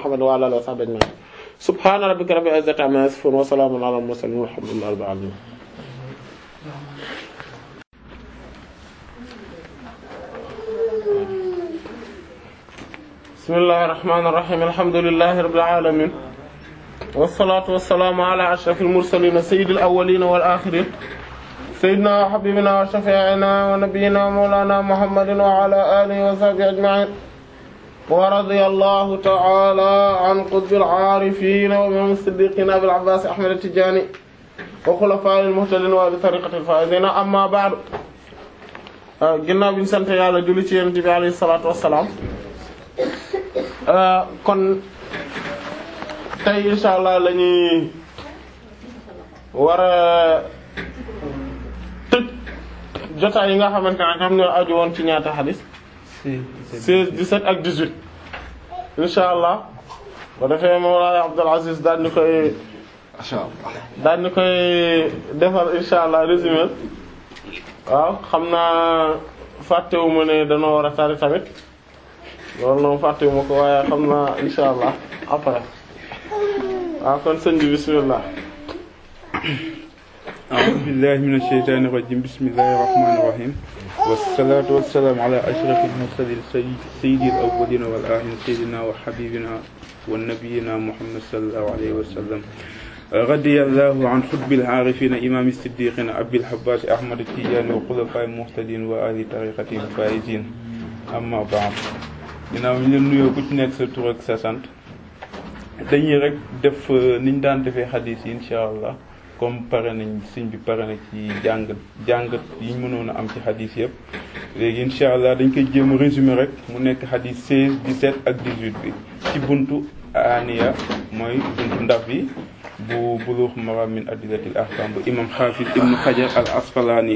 Muhammad wa ala alihi wa sahbihi ajma'in subhana rabbika rabbil izzati amma yasifun wa salamun ala al mursalin walhamdulillahi rabbil alamin bismillahir rahmanir rahim alhamdulillahi rabbil alamin wassalatu wassalamu ala ashrafil mursalin sayyidil awwalin wal akhirin sayyidina wa habibina wa shafi'ina wa nabiyyina wa mawlana muhammadin wa ala alihi wa sahbihi ajma'in wa radiyallahu ta'ala an qutbil arifin wa imam as-siddiqin abil abbas ahmad at-tijani wa khulafa'il muhtadin wa bi tariqatil faizin amma ba'du ginnaaw bi ñu sant yàlla julli ci yonent bi alayhi salaatu wassalaam kon tey insha allah la ñuy war a tëj jotaay yi nga xamante ne ñoom ñoo aju woon ci ñaata xadis seize dix-sept ak dix-huit insha allah ba defee Mawlana Abdul Aziz daal ni koy daal ni koy defal insha allah résumé waaw xam naa fàttewuma ne danoo war a tari tamit loolu noonu fàttewuma ko waaye xam naa insha allah après waaw kon sëñ bi bismillah a'uuzu billahi minash shaytaanir rajiim bismillahir rahmaanir rahiim wassalaatu wassalaamu ala ashrafil mursaliin sayyidil awwaliina wal aaxiriin sayyidinaa wa habiibinaa wa nabiyyinaa muhammad sallallahu alayhi wa sallam radiyallahu an xutbil aarifiina imaami siddiqiina abil abbaas ahmad tijaani wa xulafaa'il muhtadiin wa ahli tariiqatihil faa'iziin amma ba'd ginnaaw ñu leen nuyoo ku ci nekk sa tur ak sa sant dañuy rek def niñ daan defee xadiis yi insha allah comme pare nañ sëñ bi pare na ci jàngat jàngat yi ñu mënoon a am ci xadiis yëpp léegi insha allah dañ koy jéem a résumé rek mu nekk xadiis 16 17 ak 18 bi ci buntu aniya mooy buntu ndaf bi bu Buluugh Maraam min adillatil ahkaam bu imam xaafis ibnu xajar al asqalaani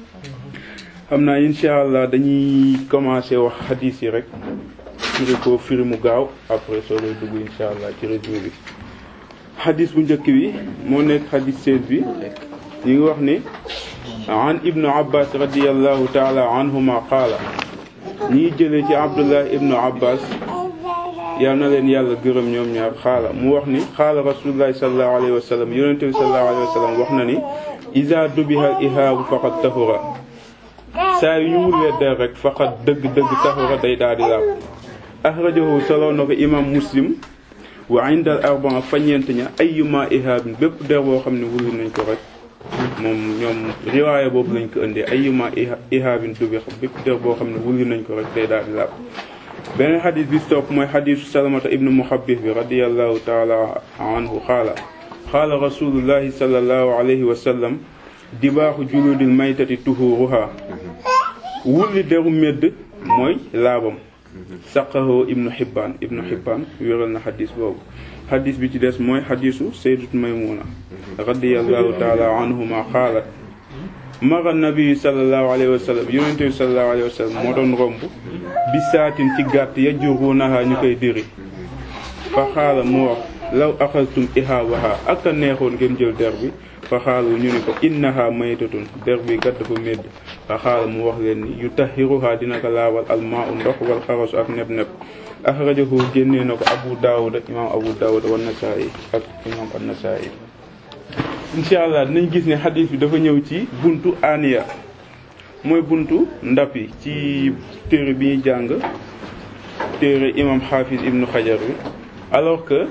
xam naa insha allah dañuy commencer wax xadiis yi rek firi ko firi mu gaaw après soo koy dugg insha allah ci résumé bi xadis bu njëkk bi moo nekk xadis 16 bi ñu ngi wax ni an ibnu abbas radiallahu taala anhuma qaala ñii jëlee ci abdullah ibnu abbas yal na leen yàlla gërëm ñoom ñaar xaala mu wax ni xaala rasulullahi sallallahu alayhi wa sallam yonente bi sallallahu alayhi wa sallam wax na ni iza dubihal ihaabu faqad tahura saa yu ñu wullee der rek faqad dëgg-dëgg tahura day daal di laab axrajahu solo na ko imam muslim wa indal arbaa fa ñeent ña ayyuma ihaabin bépp der boo xam ne wuli nañ ko rek moom ñoom riwaaya boobu lañ ko indee ayyuma ihaabin dubi bépp der boo xam ne wuli nañ ko rek day daal di laab beneen xadis bi topp mooy xadisu salamata ibnu muhabbis bi radiallahu taala anhu xaala xaala rasulullahi sallallahu alayhi wa sallam dibaaxu juludil maytati tuhuruha wulli deru medd mooy laabam saqahu ibnu Hibbaan ibnu Hibbaan wéral na xadis boobu xadis bi ci des mooy xadisu sayyidat Maymuna radiyallahu taala anhuma xaalat mara nabi sallallahu alayhi wa sallam yonente bi sallallahu alayhi wa sallam moo doon romb bi saatin ci gàtt yajurunaha ñu koy diri fa xaala mu wax law axaltum ihaabaha ak a neexoon ngeen jël der bi fa xaalu ñu ni ko innaha maytatun der bi kat dafa médd fa xaala mu wax leen ni yu tahiruha dina ko laabal almaa u ndox wal xarasu ak neb neb axrajahu génnee na ko abu daawuda imaam abu daawuda wa nasaa'i ak imaam an-nasaa'i insha allah dinañ gis ne xadiis bi dafa ñëw ci buntu aniya mooy buntu ndab yi ci téere bi ñuy jàng téere imaam xaafis ibnu xajar bi alors que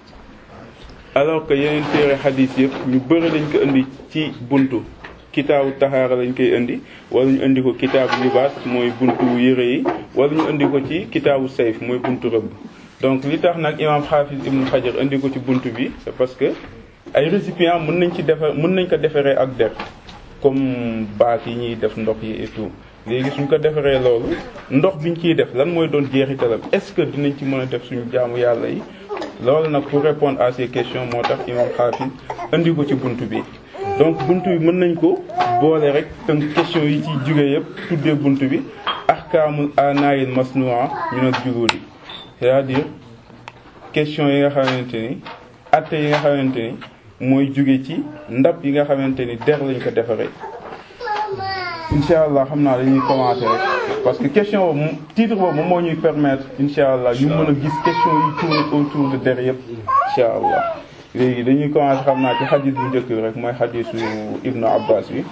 alors que yeneen téere xadiis yëpp ñu bëri lañ ko indi ci buntu kitaabu taxaara lañ koy indi wala ñu indi ko kitaabu libaas mooy buntu yére yi wala ñu indi ko ci kitaabu sayf mooy buntu rëbb donc li tax nag imaam xaafis ibnu xajar indi ko ci buntu bi c'est parce que ay récipients mën nañ ci defar mën nañ ko defaree ak der comme baak yi ñuy def ndox yi et tout léegi suñ ko defaree loolu ndox biñ ciy def lan mooy doon jeexitalam est-ce que dinañ ci mën a def suñu jaamu yàlla yi loolu nag pour répondre à ces questions moo tax imam xaafis indi ko ci buntu bi donc buntu bi mën nañ ko boole rek tënk question yi ciy jóge yëpp tuddee buntu bi ahkaamul anaayil masnua minal juludi c'est-à-dire question yi nga xamante ni atte yi nga xamante ni mooy jóge ci ndab yi nga xamante ni der lañ ko defaree incha allah xam naa dañuy commencer rek parce que question boobu moom titre boobu moom moo ñuy permettre incha allah ñu mën a gis question yi tourne autour de der yëpp incha allah léegi dañuy commencer xam naa ci xadis bu njëkk bi rek mooy xadisu ibnu abbas bi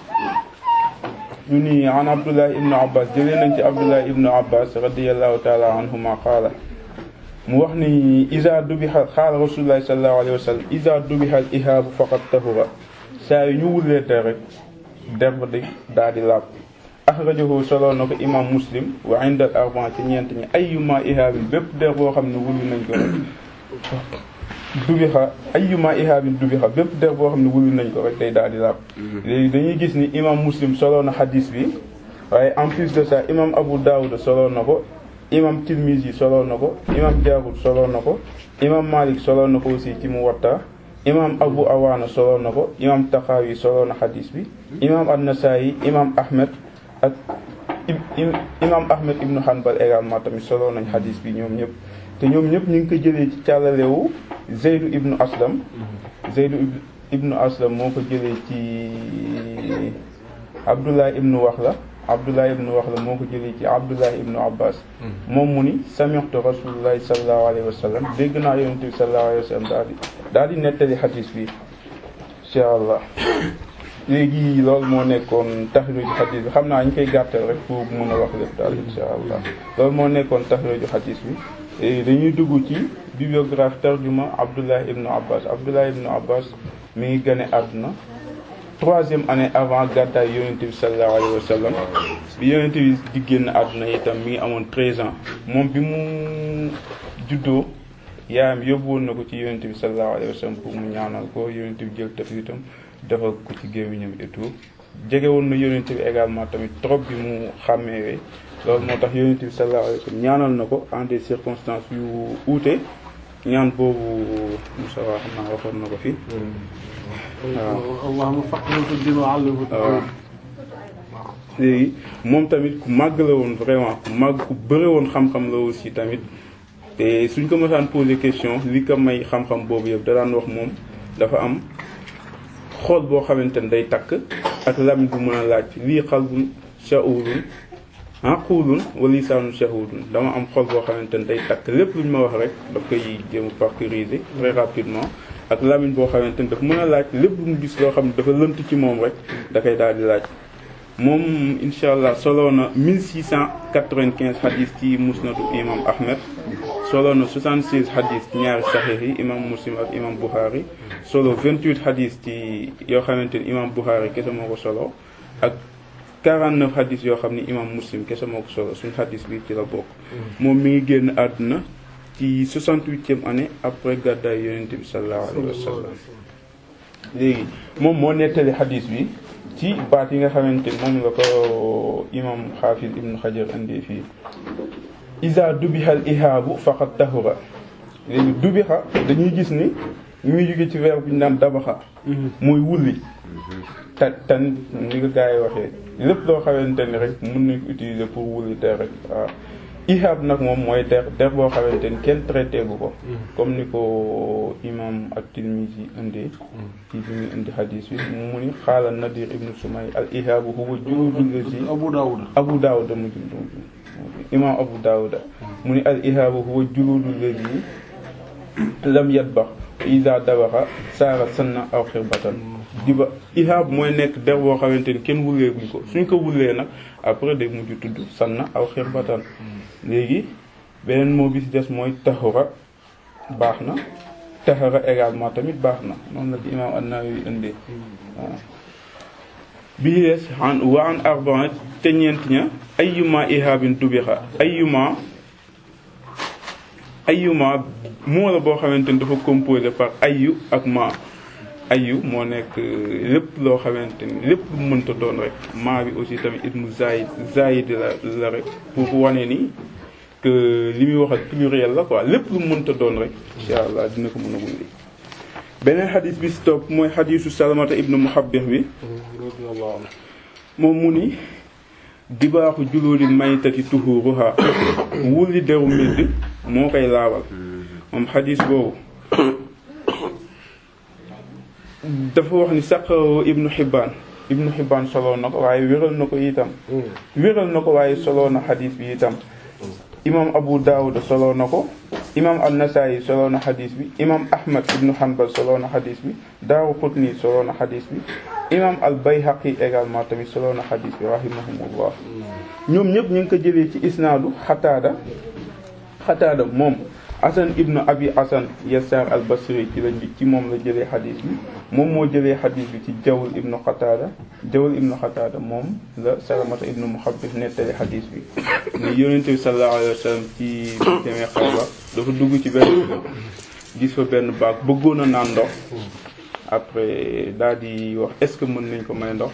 ñu ni an abdullah ibnu abbas jëlee nañ ci abdullah ibnu abbas radiallahu taala anhuma qaala mu wax ni isa dubiha xaala rasulullahi sallallahu alayhi wa sallam isa dubiha al ihaabu faqad tahura saa yu ñu wullee der rek der ba di daal di laab axrajahu solo na ko imam muslim wa inda al arban ci ñeent ñi ayyuma ihaabin bépp der boo xam ne wulli nañ ko rek dubixa ayyuma ihaabin dubixa bépp der boo xam ne wulli nañ ko rek day daal di laab léegi dañuy gis ni imam muslim solo na xadis bi waaye en plus de ça imam abu dawud solo na ko imam tirmizi solo na ko imam jaabir solo na ko imam malik solo na ko aussi ci muwatta imam abu awaana solo na ko imam taxaawi solo na xadis bi imam an-nasaayi imam ahmed ak imam ahmed ibnu hanbal également tamit solo nañ xadis bi ñoom ñëpp te ñoom ñëpp ñu ngi ko jëlee ci càllalewu zeydu ibnu aslam zeydu ibnu aslam moo ko jëlee ci abdullah ibnu waxla abdullah ibnu waxla moo ko jëlee ci abdullah ibnu abbas moom mu ni sami'tu rasulullahi sallallahu alayhi wa sallam dégg naa yonente bi sallallahu alayhi wa sallam daal di daal di nettali xadis bi insha allah léegi loolu moo nekkoon taxriju xadis bi xam naa ñu koy gàttal rek pour mën a wax lépp daal insha allah loolu moo nekkoon taxriju xadis bi dañuy dugg ci bibliographie tarjuma abdullah ibnu abbas abdullah ibnu abbas mi ngi gane àdduna troisième année avant gàddaay yonente bi sallallahu alayhi wa sallam bi yonente bi di génn àdduna itam mi ngi amoon treize ans moom bi mu juddoo yaayam yóbbu woon na ko ci yonente bi sallallahu alayhi wa sallam pour mu ñaanal ko yonente bi jël taf itam defal ko ci gémmiñam et tout jege woon na yonente bi également tamit trop bi mu xàmmeewee loolu moo tax yonente bi sallallahu alayhi wa sallam ñaanal na ko en des circonstances yu uute ñaan boobu Moussa waa xam naa waxoon na ko fi waaw allahumma faqihhu fi din wa allimhu waaw léegi moom tamit ku màgg la woon vraiment ku màgg ku bëre woon xam-xam la aussi tamit te suñ ko mësaan poser question li ko may xam-xam boobu yëpp da daan wax moom dafa am xool boo xamante ne day takk ak lamiñ bu mën a laaj lii xalbun sha'urun aqulun wa lisaanun shahudun dama am xol boo xamante ne day takk lépp lu ñu ma wax rek daf koy jéem a parcuriser très rapidement ak lamiñ boo xamante ne daf mën a laaj lépp lu mu gis loo xam ne dafa lënt ci moom rek da koy daal di laaj moom incha allah solo na 1695 xadis ci musnadu imam ahmed solo na 76 xadis ci ñaari saxiix yi imam muslim ak imam buxaari solo 28 xadis ci yoo xamante ni imam buxaari kese moo ko solo ak 49 xadis yoo xam ni imam muslim kese moo ko solo suñu xadis bi ci la bokk moom mi ngi génn àdduna ci 68e année après gàddaay yonente bi sallallahu alayhi wa sallam léegi moom moo nettali xadis bi ci baat yi nga xamante ni moom la ko imam xaafis ibnu xajar indi fii isa dubihal ihaabu faqat tahura léegi dubixa dañuy gis ni ñu ngi jóge ci verbe bu ñu naan dabaxa mooy wulli ta tan ni ko gars yi waxee lépp loo xamante ni rek mën nañ ko utiliser pour wulli der rek waaw ihaab nag moom mooy der der boo xamante ni kenn traité gu ko comme ni ko imam at-Tirmidhi indee ci bi muy indi xadiis bi mu ni xaala Nadir ibnu Sumay al ihaabu huwa juludul lazi Abu Dawud Abu Dawud mu imam Abu Dawud mu ni al ihaabu huwa juludul lazi lam yatbax isa dabaxa saara sanna aw xirbatan di ba ihaab mooy nekk der boo xamante ni kenn wullee guñ ko suñ ko wullee nag après day mujj tudd sanna aw xirbatan léegi beneen moo bi ci des mooy taxura baax na taxara également tamit baax na noonu la ci imaam an-Nawawi indee waaw bii des an wa an arba'in te ñeent ña ayyuma ihaabin dubixa ayyuma ayyuma moo la boo xamante ni dafa composé par ayyu ak ma ayyu moo nekk lépp loo xamante ni lépp lu mënta doon rek maa bi aussi tamit ismu zaid zaid la la rek pour wane ni que li muy wax ak pluriel la quoi lépp lu mënta doon rek insha allah dina ko mën a wundi beneen xadis bi si topp mooy xadisu salamata ibnu muhabbih bi moom mu ni dibaaxu juluudil maytati tuhuruha wulli deru medd moo koy laabal moom xadis boobu dafa wax ni saqahu ibnu Hibbaan Ibnu Hibbaan solo na ko waaye wéral na ko itam wéral na ko waaye solo na xadis bi itam imam Abu Dawud solo na ko imam An-Nasa'i solo na xadis bi imam Ahmad ibnu Hanbal solo na xadis bi Daaraqutni solo na xadis bi imam Al-Bayhaqi également tamit solo na xadis bi rahimahumullah ñoom ñëpp ñu ngi ko jëlee ci isnaadu Xataada Xataada moom Asan ibnu Abi Asan Yasaar al-Basri ci la ci moom la jëlee xadis bi moom moo jëlee xadis bi ci Jawl ibnu Xataada Jawl ibnu Xataada moom la Salamata ibnu Muhabbis nettali xadis bi ne Yonent bi sallallahu alayhi wa sallam ci demee Xaybar dafa dugg ci benn gis fa benn baag bëggoon a naan ndox après daal di wax est-ce que mën nañ ko may ndox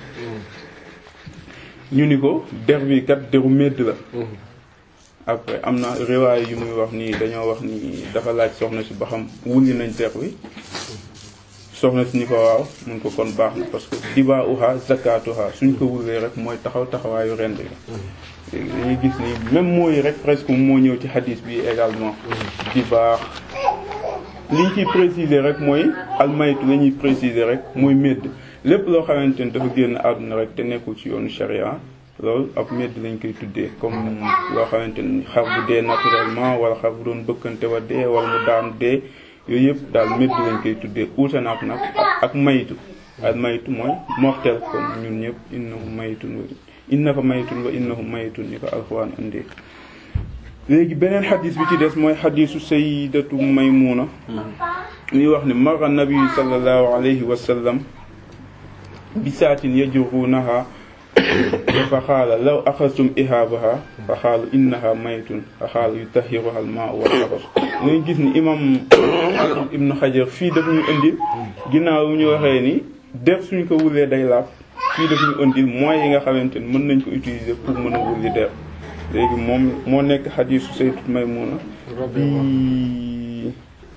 ñu ni ko der bi kat deru medd la après am na riwaay yu muy wax ni dañoo wax ni dafa laaj soxna si ba xam wulli nañ der wi soxna si ni ko waaw mun ko kon baax na parce que diba uha zakatuha suñ ko wullee rek mooy taxaw taxawaayu rend la léegi dañuy gis ni même mooy rek presque moo ñëw ci hadis bi également di baax liñ ciy préciser rek mooy almaytu la ñuy préciser rek mooy médd lépp loo xamante ni dafa génn àdduna rek te nekkul ci yoonu sharia loolu ab médd lañ koy tuddee comme loo xamante ni xar bu dee naturellement wala xar bu doon bëkkante wa dee wala mu daanu dee yooyu yëpp daal médd lañ koy tuddee uute naak nag ak maytu al maytu mooy mortel comme ñun ñëpp innahu maytun wa innaka maytun wa innahu maytun ni ko alxuraan indee léegi beneen xadis bi ci des mooy xadisu sayidatu maymuna ñuy wax ne mara nabiyu sallallahu alayhi wa sallam bisaatin yajrunaha fa xaala law axastum ihaabaha fa xaalu innaha maytun fa xaala yutahiruha al maa wal xabas ngay gis ni imam ibnu xajar fii daf ñu indil ginnaaw ñu waxee ni def suñ ko wulee day laaf fii daf ñu indil moyens yi nga xamante ni mën nañ ko utiliser pour mën a wulli der léegi moom moo nekk xadiisu sayyidat Maymuna bi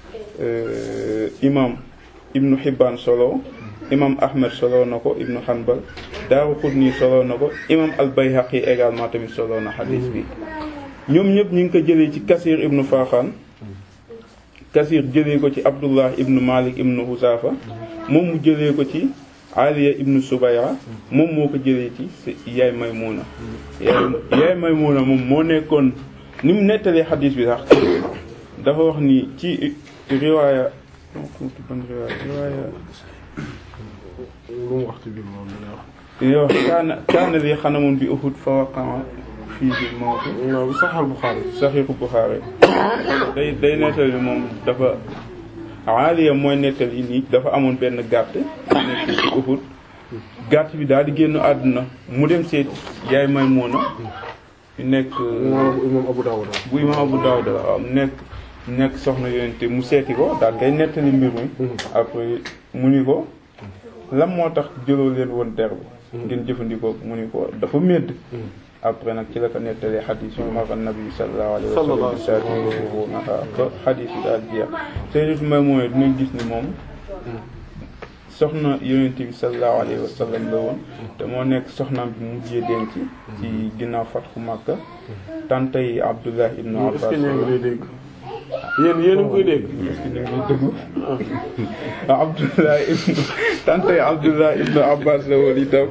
imam ibnu Hibbaan solo imam Ahmed solo na ko ibnu Hanbal Daaraqutni solo na ko imam al-Bayhaqi également tamit solo na xadiis bi ñoom ñëpp ñu ngi ko jëlee ci Kasir ibnu Faxaan Kasir jëlee ko ci Abdullah ibnu Malik ibnu Husaafa moom mu jëlee ko ci Aliya ibnu Subayra moom moo ko jëlee ci yaay Maymuna yaay yaay Maymuna moom moo nekkoon ni mu nettalee xadiis bi sax dafa wax ni ci riwaaya ban riwaaya riwaaya lu mu wax ci biir moom dina wax. yow kaana kaana li xanamun bi Uhud fa waqa'a fiihi mawt non Sahih Bukhari. Saxiixu Buxaari day day nettali moom dafa Aliya mooy nettali nii dafa amoon benn gàtt nekk ci Uhud gàtt bi daal di génn àdduna mu dem seet yaay Maymuna nekk imam Abu Dawud. bu imaam Abu Dawud la waaw nekk nekk soxna yonente mu seeti ko daal kay nettali mbir mi après mu ni ko lan moo tax jëloo leen woon der bi ngeen jëfandikoo mu ni ko dafa médd après nag ci la ko nettalee xadis yu mara nabi sallallahu alayhi wa sallam bi saati yajrunaha ba xadis yi daal jeex Sayyidatu Maymuna dinañ gis ni moom soxna yonent bi sallallahu alayhi wa sallam la woon te moo nekk soxnaam bi mujjee denc ci ginnaaw fatxu Makka tante yi Abdullah ibnu est-ce Abbas que ñoo ngi lay dégg. yéen yéen a ngi koy dégg. est-ce que ñu ngi déglu ah Abdullah ibnu tante yi Abdullah ibnu Abbas la woon itam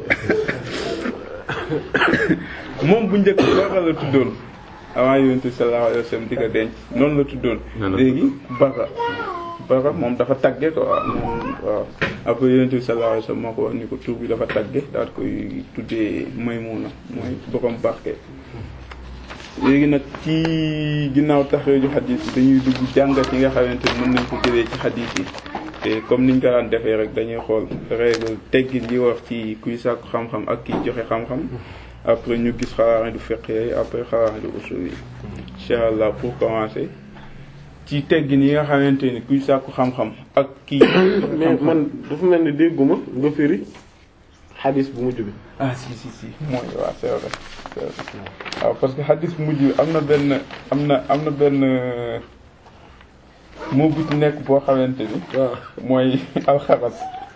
moom bu njëkk Bara la tuddoon avant yonent bi sallallahu alayhi wa sallam di ko denc noonu la tuddoon léegi Bara Bara moom dafa tagge ko waaw moom waaw après yonent bi sallallahu alayhi wa sallam moo ko wax ni ko tur bi dafa tagge daal koy tuddee Maymuna mooy borom barke léegi nag ci ginnaaw taxreeju xadiis yi dañuy dugg jàngat yi nga xamante ni mën nañ ko jëlee ci xadiis yi te comme niñ ko daan defee rek dañuy xool règle teggin yi wax ci kuy sàkku xam-xam ak kiy joxe xam-xam après ñu gis xawaari du fiqh yi après xawaari du usul yi incha allah pour commencer ci teggin yi nga xamante ni kuy sàkku xam-xam ak kii mais man dafa mel ni dégguma nga firi xadis bu mujj bi. ah si si si mooy waaw c'est vrai c'est vrai waaw parce que xadis bu mujj bi am na benn am na am na benn moo bu ci nekk boo xamante ni waaw mooy alxaras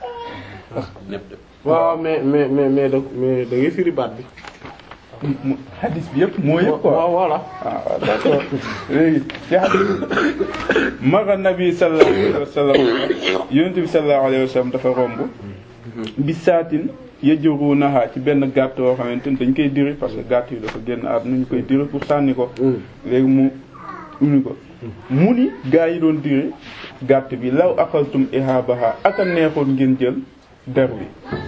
waaw mais mais mais mais da mais da ngay firi baat bi. mu xadis bi yëpp moo yëpp quoi waaw voilà. ah waaw d'accord léegi ci xadis mara nabi sallallahu alayhi wa sallam yonent bi sallallahu alayhi wa sallam dafa romb bi saatin yajrunaha ci benn gàtt yoo xamante ni dañ koy diri parce que gàtt yi dafa génn àdduna ñu koy diri pour sànni ko léegi mu uni ko mu ni gaa yi doon diri gàtt bi law axaltum ihabaha ak a neexoon ngeen jël der bi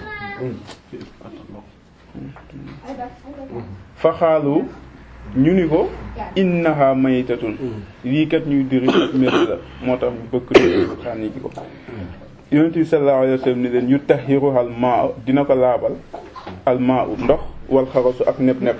fa xaalu ñu ni ko innaha maytatun lii kat ñuy diri ak métti la moo tax ñu bëgg do sànni ji ko yonent bi sallallahu alayhi wa sallam ni leen yu tahiruha al maa dina ko laabal al maa ndox wal xarasu ak nepp nepp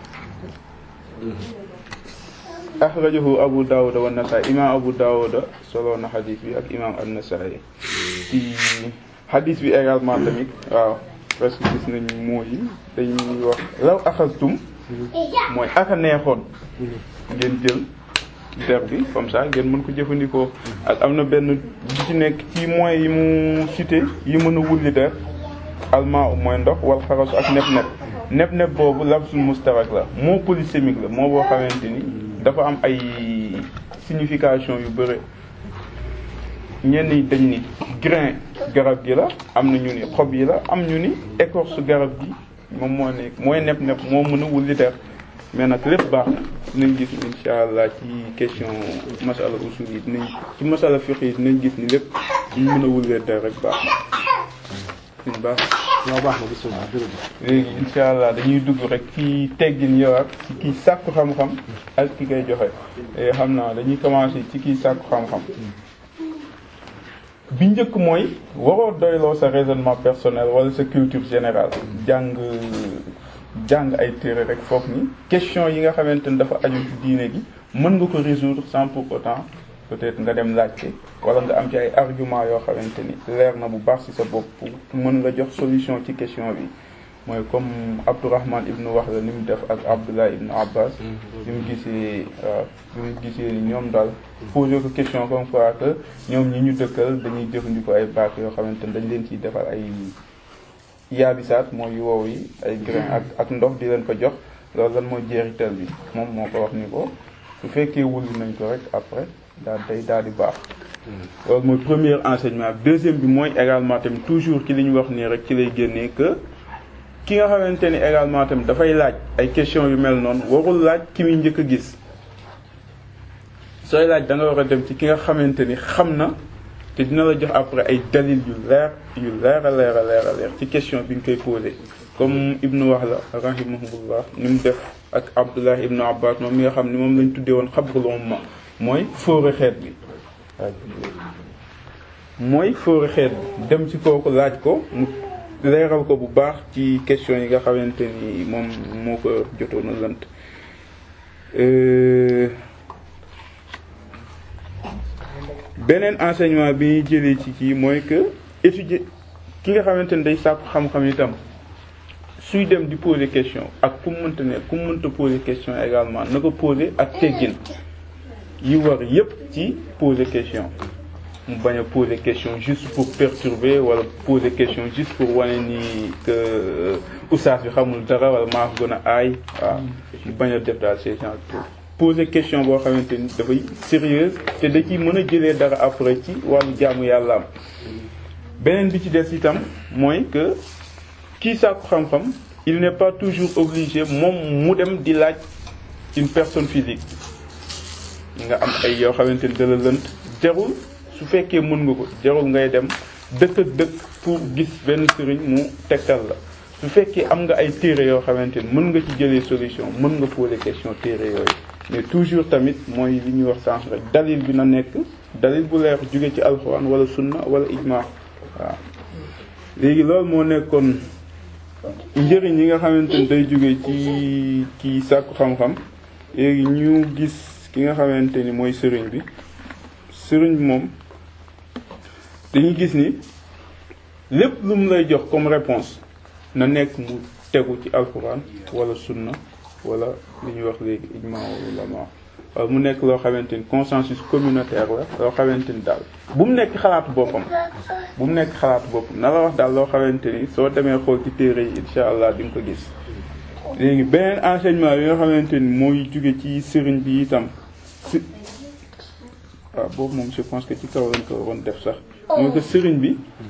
axrajahu abu dawuda wa nasaa'i imam abu dawuda solo na xadis bi ak imam an-nasaa'i ci xadis bi également tamit waaw parce que gis nañ mooy dañuy wax law axastum mooy aka neexoon ngeen jël der bi comme ça ngeen mën ko jëfandikoo ak am na benn bi ci nekk ci moyens yi mu cité yi mën a wulli der almaa mooy ndox wal xarasu ak nep nep nep nep boobu labsul mustarak la moo polysémique la moo boo xamante ni dafa am ay signification yu bëre ñenn ñi dañ ni grain garab gi la am na ñu ni xob yi la am ñu ni écorce garab gi moom moo nekk mooy nep nep moo mën a wulli der mais nag lépp baax na dinañ gis insha allah ci question masala usul yi dinañ ci masala fiqh yi dinañ gis ni lépp ñu mën a wullee der rek baax na suñ baax waaw baax na bisimilah jërëjëf. léegi insha allah dañuy dugg rek ci teggin yowaat ci kii sàkku xam-xam ak ki koy joxe xam naa dañuy commencer ci kii sàkku xam-xam bi njëkk mooy waroo doyloo sa raisonnement personnel wala sa culture générale jàng jàng ay téere rek foog ni question yi nga xamante ni dafa aju ci diine gi mën nga ko résoudre sans pour autant peut-être nga dem laajte wala nga am ci ay argument yoo xamante ni leer na bu baax ci sa bopp mën nga jox solution ci question bi mooy comme Abdourahman ibnu Wahla ni mu def ak Abdullah ibnu Abbas bi mu gisee waaw bi mu gisee ni ñoom daal poser ko question comme quoi que ñoom ñi ñu dëkkal dañuy jëfandikoo ay baat yoo xamante ni dañ leen ciy defal ay yaabisaat mooy wow yi ay grain ak ak ndox di leen ko jox loolu lan mooy jeexital bi moom moo ko wax ni ko su fekkee wulli nañ ko rek après daal day daal di baax loolu mooy premier enseignement bi deuxième bi mooy également tamit toujours ci li ñu wax nii rek ci lay génnee que ki nga xamante ni également tamit dafay laaj ay questions yu mel noonu warul laaj ki muy njëkk a gis sooy laaj da nga war a dem ci ki nga xamante ni xam na te dina la jox après ay dalil yu leer yu leer a leer a leer a leer ci question bi nga koy posé comme ibnu Wahla rahimahullah ni mu def ak Abdullah ibnu Abbas moom mi nga xam ni moom lañ tuddee woon xabrul umma mooy fóore xeet bi mooy fóore xeet bi dem ci kooku laaj ko mu leeral ko bu baax ci question yi nga xamante ni moom moo ko jotoon a lënt beneen enseignement bi ñuy jëlee ci kii mooy que étudier ki nga xamante ni day sàkku xam-xam itam suy dem di poser question ak ku mu mënta ne ku mu mënta poser question également na ko poser ak teggin yi war yépp ci poser question mu bañ a poser question juste pour perturber wala poser question juste pour wane ni que oustaz bi xamul dara wala maa ko gën a aay waaw mu bañ a def daal ces gens poser question boo xamante ni dafay sérieuse te da ciy mën a jëlee dara après ci wàllu jaamu yàlla am beneen bi ci des itam mooy que kii sàkku xam-xam il n'est pas toujours obligé moom mu dem di laaj une personne physique nga am ay yoo xamante ni da la lënt jarul su fekkee mën nga ko jarul ngay dem dëkk ak dëkk pour gis benn sëriñ mu tegtal la su fekkee am nga ay téere yoo xamante ni mën nga ci jëlee solution mën nga poser question téere yooyu mais toujours tamit mooy li ñuy wax sànq rek dalil bi na nekk dalil bu leer jóge ci alxuraan wala sunna wala ijma waaw léegi loolu moo nekkoon njëriñ yi nga xamante ni day jóge ci ci sàkku xam-xam léegi ñu gis ki nga xamante ni mooy sëriñ bi sëriñ bi moom dañuy gis ni lépp lu mu lay jox comme réponse na nekk mu tegu ci alxuraan wala sunna wala li ñuy wax léegi ijma ulama wala mu nekk loo xamante ni consensus communautaire la loo xamante ni daal bu mu nekk xalaatu boppam bu mu nekk xalaatu boppam na la wax daal loo xamante ni soo demee xool ci téere yi insha allah di nga ko gis léegi beneen enseignement bi nga xamante ni mooy jóge ci sëriñ bi itam si waaw boobu moom je pense que ci kaw lañ ko waroon def sax mooy que sëriñ bi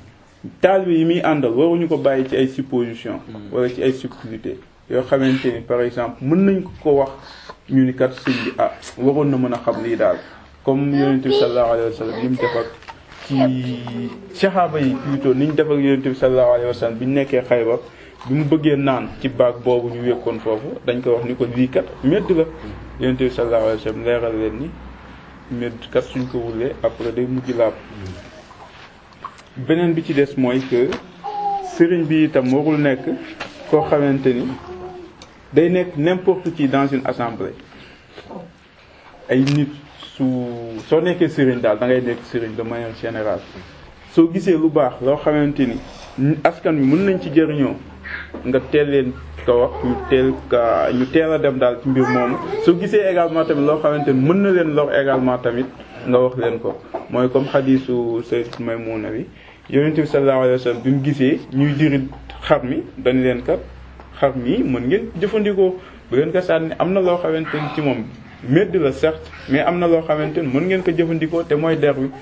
taalibe yi muy àndal waruñu ko bàyyi ci ay supposition wala ci ay subtilité yoo xamante ni par exemple mën nañ ko ko wax ñu ni kat sëñ bi ah waroon na mën a xam lii daal comme yonent bi sallallahu alayhi wa sallam ni mu def ak ci saxaaba yi plutôt ni ñu def ak yonent bi sallallahu alayhi wa sallam bi ñu nekkee Xaybar bi mu bëggee naan ci baag boobu ñu wékkoon foofu dañ ko wax ni ko lii kat medd la yonent bi sallallahu alayhi wa sallam leeral leen ni medd kat suñ ko wulee après day mujj laab beneen bi ci des mooy que sëriñ bi itam warul nekk koo xamante ni day nekk n'importe qui dans une assemblée ay nit su soo nekkee sëriñ daal da ngay nekk sëriñ de manière générale soo gisee lu baax loo xamante ni askan wi mën nañ ci jëriñoo nga teel leen ko wax ñu teel ka ñu teel a dem daal ci mbir moomu soo gisee également tamit loo xamante ni mën na leen lor également tamit nga wax leen ko mooy comme xadiisu Sayyidat Maymuna bi yonent bi sallallahu alayhi wa sallam bi mu gisee ñuy diri xar mi dañ leen kat xar mi mën ngeen jëfandikoo bu ngeen ko sànni am na loo xamante ni ci moom medd la certes mais am na loo xamante ni mën ngeen ko jëfandikoo te mooy der wi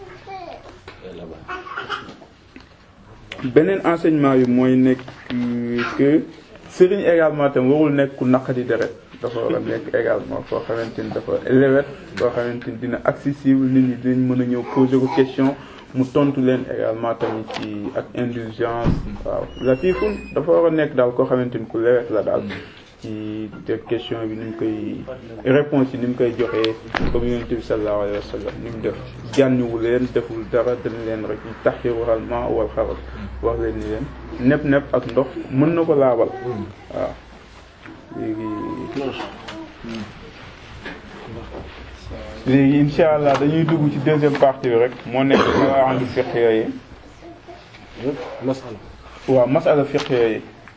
beneen enseignement bi mooy nekk que sëriñ également tam warul nekk ku naqadi deret dafa war a nekk également koo xamante ni dafa lewet koo xamante ni dina accessible nit ñi dinañ mën a ñëw poser ko question mu tontu leen également tamit ci ak indulgence waaw latifun dafa war a nekk daal koo xamante ni ku lewet la daal ci te question bi ni mu koy réponse yi ni mu koy joxee comme yonent bi sallallahu alayhi wa sallam ni mu def jànniwu leen deful dara dañ leen rek ñu taxiru alma wal xaral wax leen ni leen nepp nepp ak ndox mën na ko laabal waaw léegi léegi insha allah dañuy dugg ci deuxième partie bi rek moo nekk qawaa'id fiqh yi masala waaw masala fiqh yi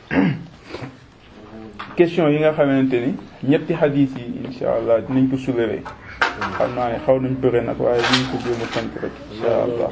question yi nga xamante ni ñetti xadiis yi insha allah dinañ ko soulever xam naa ne xaw nañ bëre nag waaye dinañ ko jéem a tënk rek insha allah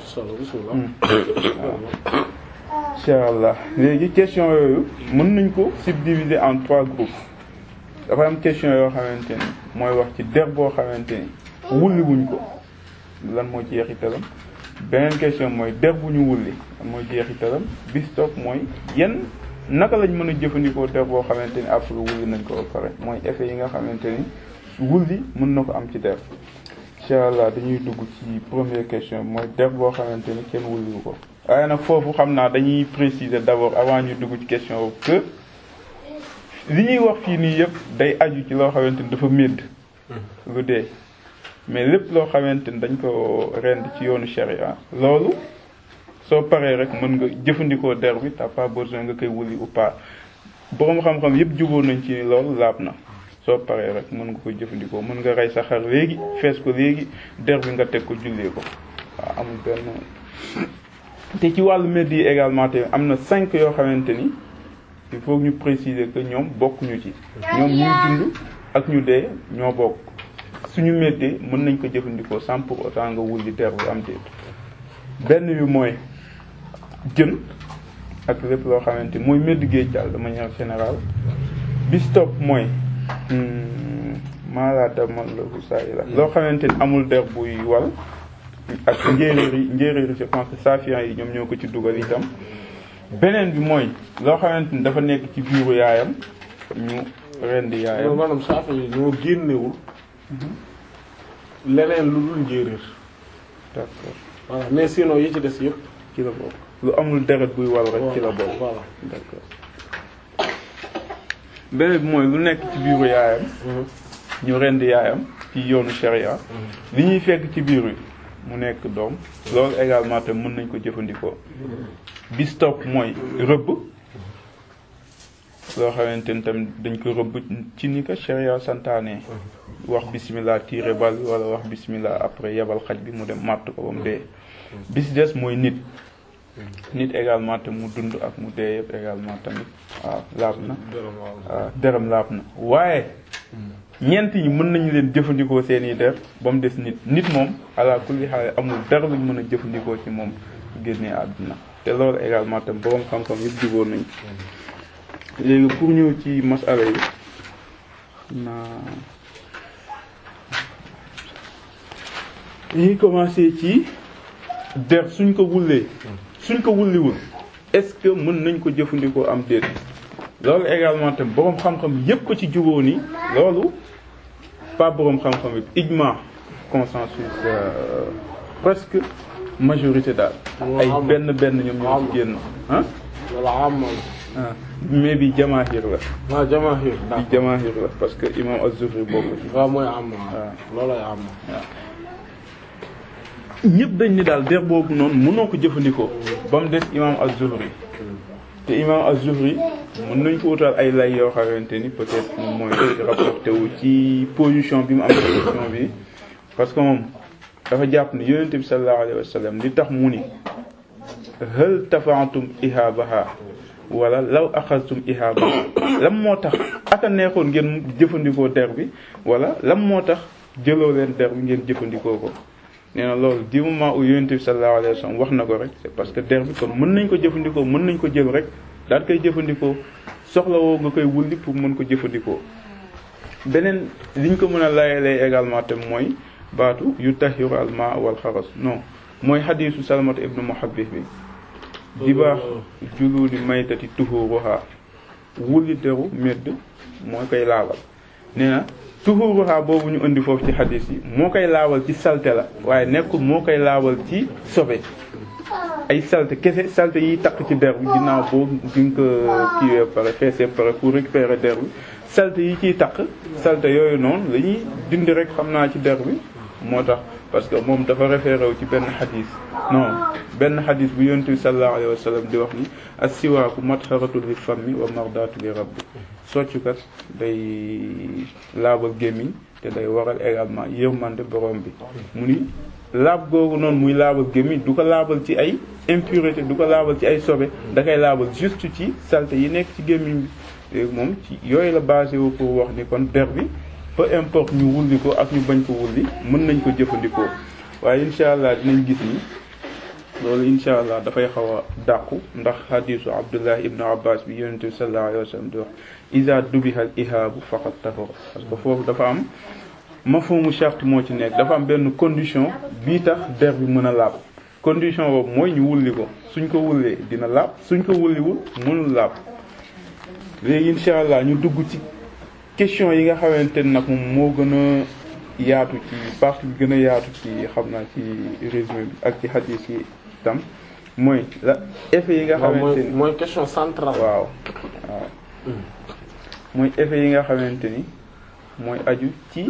insha allah léegi question yooyu mën nañ ko subdiviser en trois groupes dafa am question yoo xamante ni mooy wax ci der boo xamante ni wulli wuñ ko lan moo jeexitalam beneen question mooy der bu ñu wulli lan mooy jeexitalam bis topp mooy yan naka lañ mën a jëfandikoo der boo xamante ni après wulli nañ ko ba pare mooy effet yi nga xamante ni wulli mën na ko am ci der incha allah dañuy dugg ci première question mooy der boo xamante ni kenn wulliwu ko waaye nag foofu xam naa dañuy préciser d'abord avant ñu dugg ci question boobu que li ñuy wax fii nii yëpp day aju ci loo xamante ni dafa médd lu dee mais lépp loo xamante ni dañ ko rend ci yoonu sharia loolu soo paree rek mën nga jëfandikoo der bi t'as pas besoin nga koy wuli ou pas boroom xam-xam yëpp jubóo nañ ci loolu laab na soo paree rek mën nga ko jëfandikoo mën nga rey sa xar léegi fees ko léegi der bi nga teg ko jullee ko waaw amul benn te ci wàllu medd yi également te am na cinq yoo xamante ni il faut ñu préciser que ñoom bokkuñu ci ñoom ñuy dund ak ñu dee ñoo bokk suñu méddee mën nañ ko jëfandikoo sans pour autant nga wulli der bi am déet benn bi mooy jën ak lépp loo xamante mooy medd géej daal de manière générale bis topp mooy maalaata man la bu saa la loo xamante ni amul der buy wal ak njéeréer yi njéeréer yi je pense que safian yi ñoom ñoo ko ci dugal itam beneen bi mooy loo xamante ni dafa nekk ci biiru yaayam ñu rendi yaayam maanaam saafa yi ñoo génnewul leneen lu dul njéeréer d'accord voilà mais sinon yi ci des yëpp ci la bokk lu amul deret buy wal rek ci la bokk voilà d'accord beneen bi mooy lu nekk ci biiru yaayam ñu rendi yaayam ci yoonu sharia li ñuy fekk ci biir wi mu nekk doom loolu également te mën nañ ko jëfandikoo bis topp mooy rëbb loo xamante ni tamit dañ ko rëbb ci ni ko sharia santaane wax bismillah tiire bal wala wax bismillah après yebal xaj bi mu dem màtt ko ba mu dee bis des mooy nit nit également te mu dund ak mu dee yëpp également tamit waaw laab na waaw deram laab na waaye ñeent ñi mën nañu leen jëfandikoo seeni der ba mu des nit nit moom ala kulli xaal amul dara luñ mën a jëfandikoo ci moom génnee àdduna te loolu également tam borom xam-xam yëpp jubóo nañ léegi pour ñëw ci masala yi naa dañuy commencer ci der suñ ko wullee suñ ko wulliwul est-ce que mën nañ ko jëfandikoo am déet loolu également tam boroom xam-xam yépp ci jubóo ni loolu pas boroom xam-xam yépp ijma consensus euh, presque majorité daal ay benn benn ñoom ñoo ci génn ah wala am ah mais bi jamaahir la waaw jamaahir bi d'accord jamaahir la parce que imam az-Zuhri bokk ci waaw mooy am waaw. loolay am ñëpp dañ ni daal der boobu noonu mënoo ko jëfandikoo ba mu des imam az-Zuhri te imam az-Zuhri mën nañ ko wutal ay lay yoo xamante ni peut-être moom mooy rapporté wu ci position bi mu am ci question bi parce que moom dafa jàpp ne yonent bi sallallahu alayhi wa sallam li tax mu ni hal tafa'tum ihabaha wala law axastum ihabaha lam moo tax aka neexoon ngeen jëfandikoo der bi wala lam moo tax jëloo leen der bi ngeen jëfandikoo ko nee na loolu du moment où yonent bi sallallahu alayhi wa sallam wax na ko rek c'est parce que der bi kon mën nañ ko jëfandikoo mën nañ ko jël rek daal koy jëfandikoo soxlawoo nga koy wulli pour mën ko jëfandikoo beneen liñ ko mën a layalee également tam mooy baatu yu tahiru al ma wal xaras non mooy xadiisu salmat ibnu muhabbih bi di baax jululi maytati tuhuruha wulli deru medd moo koy laabal nee na tuhuruha boobu ñu indi foofu ci xadiis yi moo koy laabal ci salte la waaye nekkul moo koy laabal ci sobe ay salte kese salte yiy takk ci der bi ginnaaw boo di nga ko kiiwee pare feesee pare pour récupérer der bi salte yi ciy takk salte yooyu noonu la ñuy dindi rek xam naa ci der bi moo tax parce que moom dafa référé wu ci benn xadis non benn xadis bu yonent bi sallallahu alayhi wa sallam di wax ni as-siwaaku matharatu li fammi wa mardatu li rabbi soccukat day laabal gémmiñ te day waral également yërmande borom bi mu ni laab googu noonu muy laabal gémmiñ du ko laabal ci ay impureté du ko laabal ci ay sobe da koy laabal juste ci saleté yi nekk ci gémmiñ bi léegi moom ci yooyu la basé wu pour wax ni kon der bi peu importe ñu wulli ko ak ñu bañ ko wulli mën nañ ko jëfandikoo waaye incha allah dinañ gis ni loolu incha allah dafay xaw a dàqu ndax hadisu abdullah ibnu abbas bi yonente bi sallallahu alayhi wa sallam di wax iza dubihal ihaabu faqat tahur parce que foofu dafa am mafhumu charte moo ci nekk dafa am benn condition bii tax der bi mën a laab condition boobu mooy ñu wulli ko suñ ko wullee dina laab suñ ko wulliwul mënul laab léegi incha allah ñu dugg ci question yi nga xamante ne nag moom moo gën a yaatu ci partie bi gën a yaatu ci xam naa ci résumé bi ak ci hadith yi tam mooy la effet yi nga waaw xamante mooy ni mooy question centrale waaw waaw mooy effet yi nga xamante ni mooy aju ci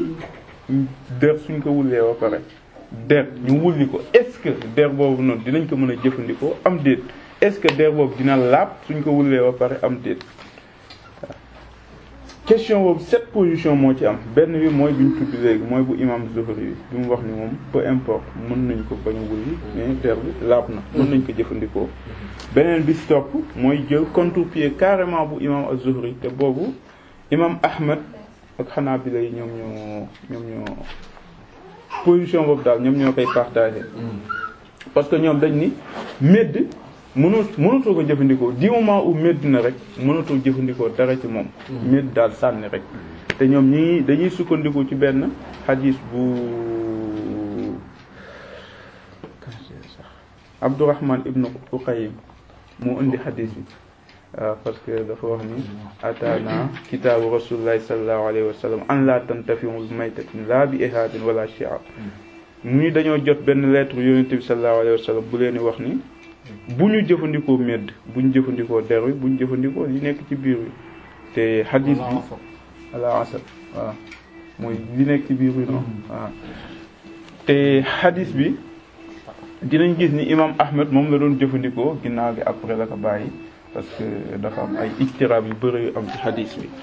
der suñ ko wullee ba pare der ñu wulli ko est-ce que der boobu noonu dinañ ko mën a jëfandikoo am déet est-ce que der boobu dina laab suñ ko wullee ba pare am déet question boobu sept position moo ci am benn bi mooy bi ñu tudd léegi mooy bu imam Zuhri bi bi mu wax ni moom peu importe mën nañ ko bañ a wulli mais der bi laab na mën nañ ko jëfandikoo beneen bi si topp mooy jël contre-pied carrément bu imam Az-Zuhri te boobu imam Ahmad ak Hanabila yi ñoom ñoo ñoom ñoo position boobu daal ñoom ñoo koy partagé parce que ñoom dañ ni medd mënoo mënatoo ko jëfandikoo du moment où medd na rek mënatoo jëfandikoo dara ci moom medd daal sànni rek te ñoom ñi dañuy sukkandiku ci benn xadiis bu Abdurrahman ibnu Uqaym moo indi xadiis bi waaw parce que dafa wax ni ataana kitaabu rasulillahi sallallahu alayhi wa sallam an la tantafiu bi maytatin la bi ihaabin wala shi'ab mu ni dañoo jot benn lettre yonent bi sallallahu alayhi wa sallam bu leen di wax ni bu ñu jëfandikoo medd bu ñu jëfandikoo der wi bu ñu jëfandikoo li nekk ci biir wi te xadiis bi ala asad waaw mooy li nekk ci biir wi noonu waaw te xadiis bi dinañ gis ni imam Ahmed moom la doon jëfandikoo ginnaaw gi après la ko bàyyi parce que dafa am ay ictiraab yu bëri yu am ci xadiis bi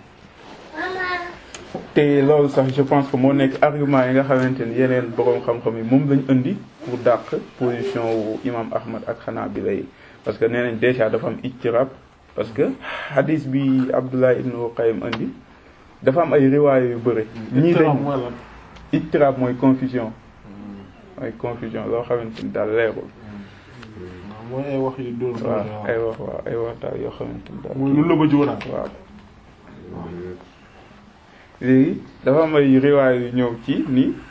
te loolu sax je pense que moo nekk argument yi nga xamante ni yeneen boroom xam-xam yi moom lañ indi pour dàq position wu imam Ahmad ak Hanabila yi parce que nee nañ déjà dafa am ictiraab parce que xadiis bi Abdullah ibn Qayyim indi dafa am ay riwaaya yu bëri ñii dañ mooy lan ictiraab mooy confusion mooy confusion loo xamante ni daal leerul mooy ay wax yu dóor waaw ay wax waaw ay waxtaan yoo xamante ni daal mooy lu la ba jóoraat waaw léegi dafa am ay riwaay yu ñëw ci ni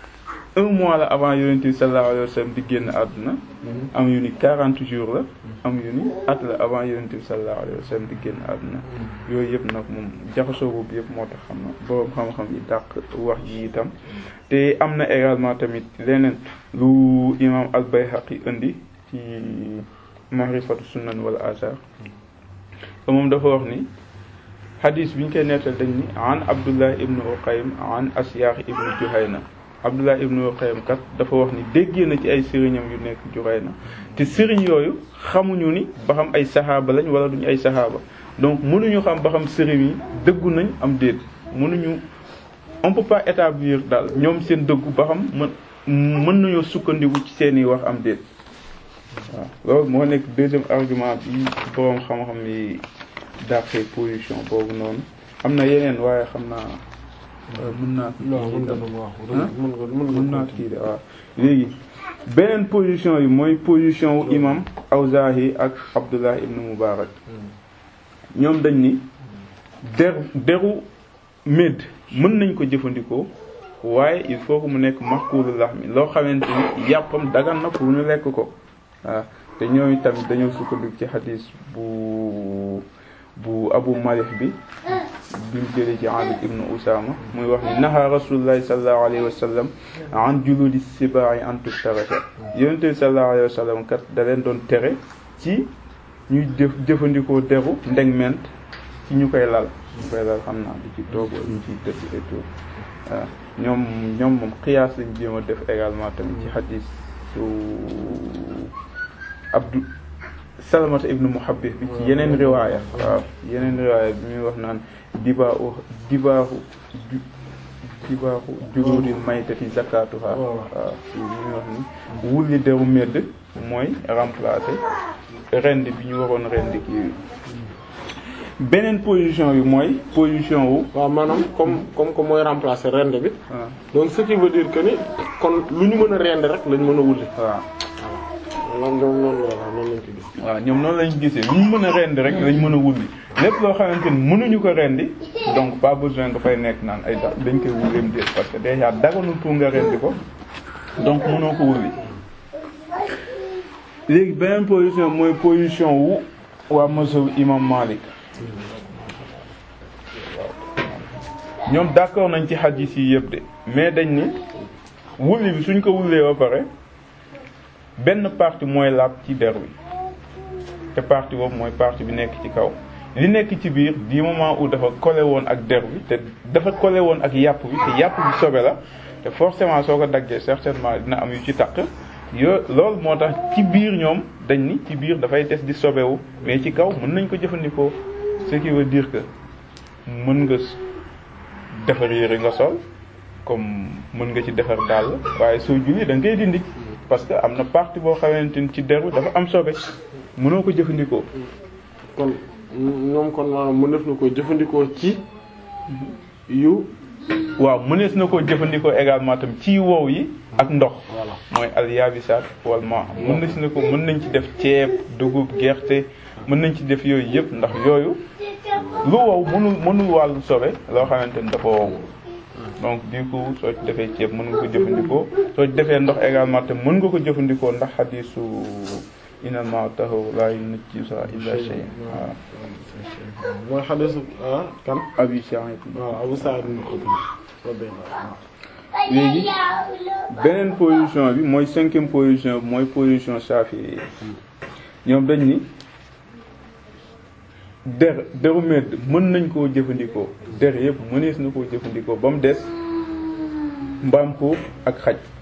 un mois la avant yonent bi sallallahu alayhi wa sallam di génn àdduna am yu ni 40 jours la am yu ni at la avant yonent bi sallallahu alayhi wa sallam di génn àdduna yooyu yëpp nag moom jaxasoo boobu yëpp moo tax xam na boroom xam-xam yi dàq wax ji itam te am na également tamit leneen lu imam al-Bayhaqi indi ci mahrifatu sunan wal asar te moom dafa wax ni hadis bi ñu koy nettal dañ ni an abdullah ibnu uqaym an asyaax ibnu juhayna abdullah ibnu uqaym kat dafa wax ni déggee na ci ay sëriñam yu nekk juhayna te sëriñ yooyu xamuñu ni ba xam ay saxaaba lañ wala duñu ay saxaaba donc mënuñu xam ba xam sëriñ yi dëggu nañ am déet mënuñu on peut pas établir daal ñoom seen dëggu ba xam mën mën nañoo sukkandiku ci seeni wax am déet waaw loolu moo nekk deuxième argument bi boroom xam-xam yi dàqee position boobu noonu am na yeneen waaye xam naa mën naa mën nga doon wax mën nga mën mën naa kii de waaw léegi beneen position yi mooy position wu imam Awzaahi ak Abdullah ibn Mubarak ñoom dañ ni der deru médd mën nañ ko jëfandikoo waaye il faut que mu nekk maxkuulu laxmi loo xamante ni yàppam dagan na pour ñu lekk ko waaw te ñooñu tamit dañoo sukkandiku ci xadis bu bu abu malih bi bimu jëlee ci Amir ibnu Usama muy wax ni naha rasulullahi sallallahu alayhi wa sallam an juludi sibaai an tustarata yonente bi sallallahu alayhi wa sallam kat da leen doon tere ci ñuy jëf jëfandikoo deru ndeg ment ci ñu koy lal ñu koy lal xam naa di ci toog wala ñu ciy tëdd et tout waaw ñoom ñoom moom xiyaas lañ jéem a def également tamit ci xadis su abdu salamata ibnu muhabbis bi ci yeneen riwaaya waaw yeneen riwaaya bi muy wax naan dibaahu dibaahu dibaahu juróodil maytati zakatuha waaw bi muy wax ni wulli deru medd mooy remplacer rend bi ñu waroon rend kii beneen position bi mooy position wu waaw maanaam comme comme que mooy remplacer rend bi waaw donc ce qui veut dire que ni kon lu ñu mën a rend rek lañ mën a wulli waaw loolu ñoom noonu la waaw noonu lañ ko gis waaw ñoom noonu lañ gisee lu ñu mën a rendi rek lañ mën a wulli lépp loo xamante ni mënuñu ko rendi donc pas besoin nga fay nekk naan ay da dañ koy wulleem déet parce que déjà daganul pour nga rendi ko donc mënoo ko wulli léegi beneen position mooy position wu waa mazhab imam Malik ñoom d'accord nañ ci hadith yi yëpp de mais dañ ni wulli bi suñ ko wullee ba pare benn partie mooy laab ci der wi te partie boobu mooy partie bi nekk ci kaw li nekk ci biir du moment où dafa collé woon ak der bi te dafa collé woon ak yàpp bi te yàpp bi sobe la te forcément soo ko daggee certainement dina am yu ci takk yo loolu moo tax ci biir ñoom dañ ni ci biir dafay des di sobewu mais ci kaw mën nañ ko jëfandikoo ce qui veut dire que mën nga defar yére nga sol comme mën nga ci defar dàll waaye soo julli da ngay dindi parce que am na partie boo xamante ni ci deru dafa am sobe mënoo ko jëfandikoo kon ñoom kon maanaam mu def na ko jëfandikoo ci yu waaw mënees na koo jëfandikoo également tam ci wow yi ak ndox voilà mooy al yabisaat wal ma mën nañ si na ko mën nañ ci def ceeb dugub gerte mën nañ ci def yooyu yëpp ndax yooyu lu wow mënul mënul wàllu sobe loo xamante ni dafa wow donc du coup soo ci defee ceeb mën nga ko jëfandikoo soo ci defee ndox également te mën nga ko jëfandikoo ndax xadiisu inal ma taxaw laa yunajjisa illa shay waaw mooy xadiisu ah kan abi Sa'id waaw Abu Sa'id ibn Khudri radiyallahu anhu léegi beneen position bi mooy cinquième position bi mooy position Shafi'i ñoom dañ ni der deru medd mën nañ koo jëfandikoo der yëpp mënees na koo jëfandikoo ba mu des mbaam xuux ak xaj